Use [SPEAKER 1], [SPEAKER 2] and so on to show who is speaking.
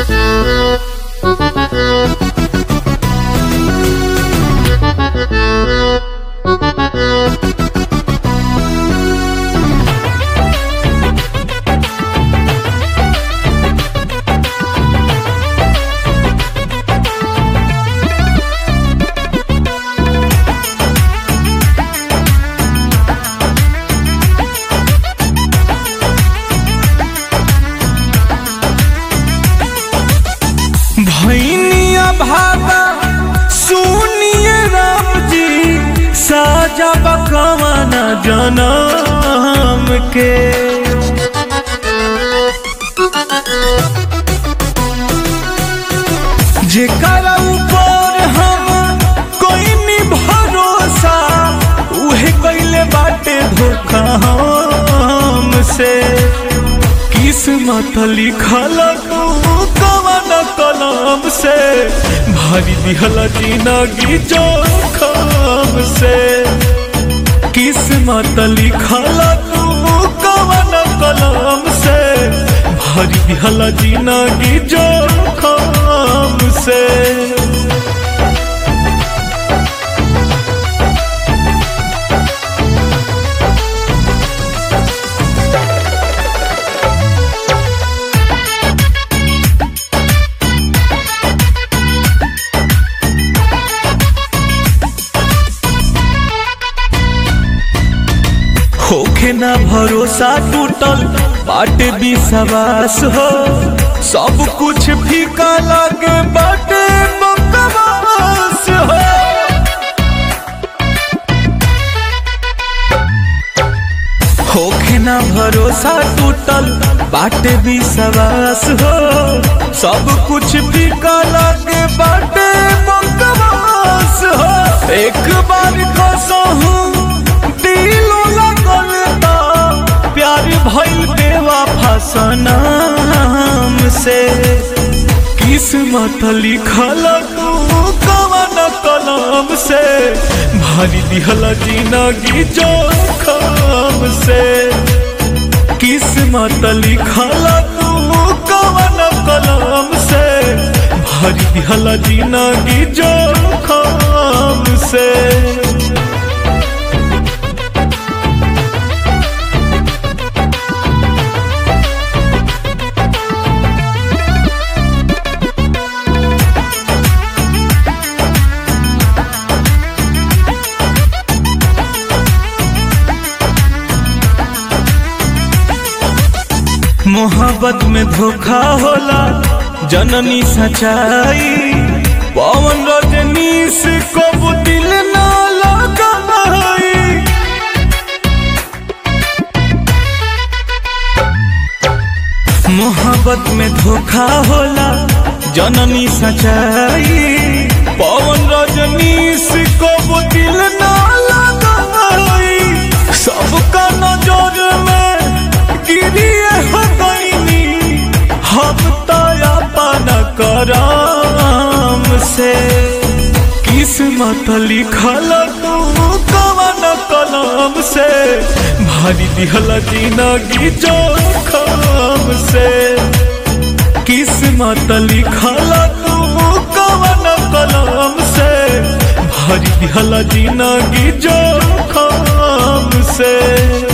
[SPEAKER 1] भैनिया भागा सुनिए राम जी साजा बकवाना जनम के जेकरा ऊपर हम कोई नी भरोसा उहे कैले बाटे धोखा हमसे किस्मत लिखल तू कवन कलम से भरी दिहल जिंदगी जोखम से किस्मत लिखल तू कवन कलम से भरी दिहल जिंदगी जोखम से होखे ना भरोसा टूटल बाटे विश्वास हो सब कुछ फीका लागे बाटे बकवास हो होखे ना भरोसा टूटल बाटे विश्वास हो सब कुछ फीका लागे बाटे बकवास हो एक बार कसहूं दिलो लगल ता प्यार भइल बेवफा सनम से किस्मत लिखल तू कवन कलम से भरी दिहल जिंदगी जोखम से किस्मत लिखल तू कवन कलम से भरी दिहल जिंदगी जोखम से मोहब्बत में धोखा होला जननी सच्चाई पवन रजनीश को दिल ना लगाई मोहब्बत में धोखा होला जननी सच्चाई पवन रजनीश को दिल ना लगाई सबका नजर में गिरिए हो गईनी हम तो अपन करम से किस्मत लिखल तू कवन कलम से भरी दिहल जिंदगी जोखम से किस्मत लिखल तू कवन कलम से भरी दिहल जिंदगी जोखम से